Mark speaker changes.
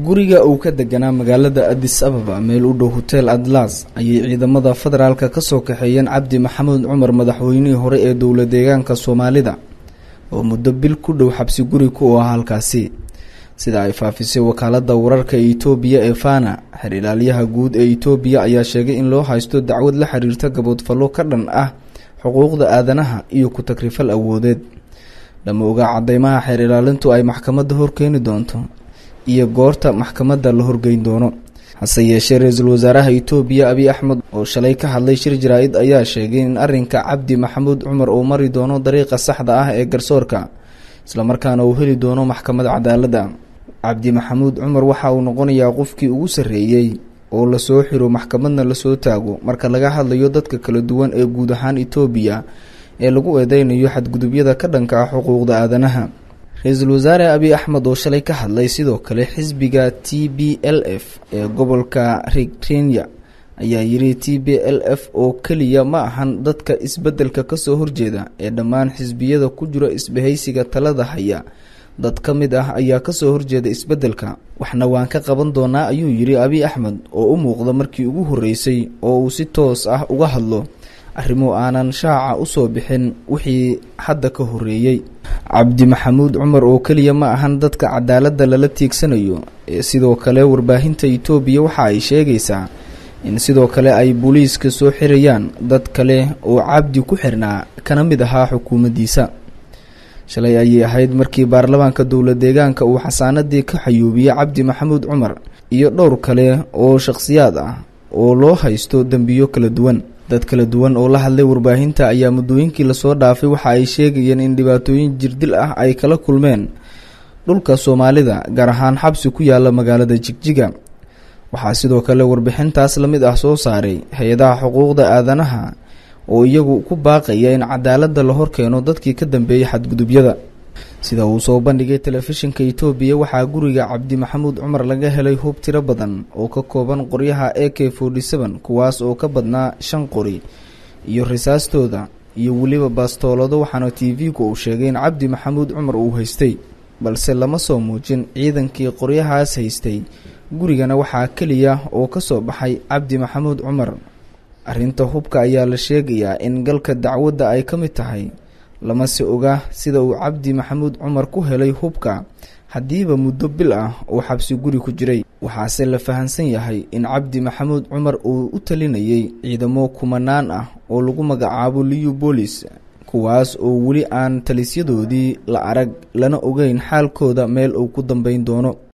Speaker 1: guriga uu ka deganaa magaalada adis ababa meel u dhow hotel atlas ayay ciidamada federaalka kasoo kaxeeyeen cabdi maxamuud cumar madaxweynihii hore ee dowla deegaanka soomaalida oo muddo bil ku dhow xabsi guri ku ahaa halkaasi sida ay faafisay wakaalada wararka ee itoobiya ee fana xer ilaalyaha guud ee itoobiya ayaa sheegay in loo haysto dacwad la xiriirta gaboodfallo ka dhan ah xuquuqda aadanaha iyo ku takrifal awoodeed lama ogaa cadeymaha xeer ilaalintu ay maxkamadda horkeeni doonto iyo goorta maxkamadda la horgeyn doono hase yeeshee ra-iisul wasaaraha itoobiya abiy axmed oo shalay ka hadlay shir jaraa-id ayaa sheegay in arrinka cabdi maxamuud cumar uu mari doono dariiqa saxda ah ee garsoorka islamarkaana uu heli doono maxkamad cadaaladda cabdi maxamuud cumar waxa uu noqonayaa qofkii ugu sarreeyey oo lasoo xiro maxkamadna lasoo taago marka laga hadlayo dadka kala duwan ee guud ahaan itoobiya ee lagu eedeynayo xadgudubyada ka dhanka ah xuquuqda aadanaha ra-iisul wasaare abiy axmed oo shalay ka hadlay sidoo kale xisbiga t b l f ee gobolka rigrenia ayaa yiri t b l f oo keliya ma ahan dadka isbeddelka kasoo horjeeda ee dhammaan xisbiyada ku jira isbahaysiga talada haya dad ka mid ah ayaa kasoo horjeeda isbeddelka waxna waan ka qaban doonaa ayuu yiri abiy axmed oo u muuqda markii ugu horreysay oo uu si toos ah uga hadlo arrimo aanan shaaca usoo bixin wixii hadda ka horreeyey cabdi maxamuud cumar oo keliya ma ahan dadka cadaaladda lala tiigsanayo ee sidoo kale warbaahinta itoobiya waxa ay sheegaysaa in sidoo kale ay booliiska soo xirayaan dad kale oo cabdi ku xirnaa kana mid ahaa xukuumaddiisa shalay ayay ahayd markii baarlamaanka dowla deegaanka uu xasaanadii ka xayuubiyey cabdi maxamuud cumar iyo dhowr kale oo shakhsiyaad ah oo loo haysto dembiyo kala duwan dad kala duwan oo la hadlay warbaahinta ayaa muddooyinkii lasoo dhaafay waxa ay sheegayeen in dhibaatooyin jirdil ah ay kala kulmeen dhulka soomaalida gaar ahaan xabsi ku yaala magaalada jigjiga waxaa sidoo kale warbixintaas la mid ah soo saaray hay-adaha xuquuqda aadanaha oo iyagu ku baaqaya in cadaaladda la horkeeno dadkii ka dambeeyey xadgudubyada sida uu soo bandhigay telefishinka itoobiya waxaa guriga cabdi maxamuud cumar laga helay hub tiro badan oo ka kooban qoryaha a k forty seven kuwaas oo ka badnaa shan qori iyo risaastooda iyo weliba baastoolado waxaana t v-gu uu sheegay in cabdi maxamuud cumar uu haystay balse lama soo muujin ciidankii qoryahaas haystay gurigana waxaa keliya oo ka soo baxay cabdi maxamuud cumar arrinta hubka ayaa la sheegayaa in galka dacwadda ay ka mid tahay lamase oga sida uu cabdi maxamuud cumar ku helay hubka haddiiba muddo bil ah uu xabsi guri ku jiray waxaase la fahansan yahay in cabdi maxamuud cumar uu u talinayay ciidamo kumanaan ah oo lagu magacaabo liyu boolis kuwaas oo weli aan talisyadoodii la arag lana ogeyn xaalkooda meel uu ku dambeyn doono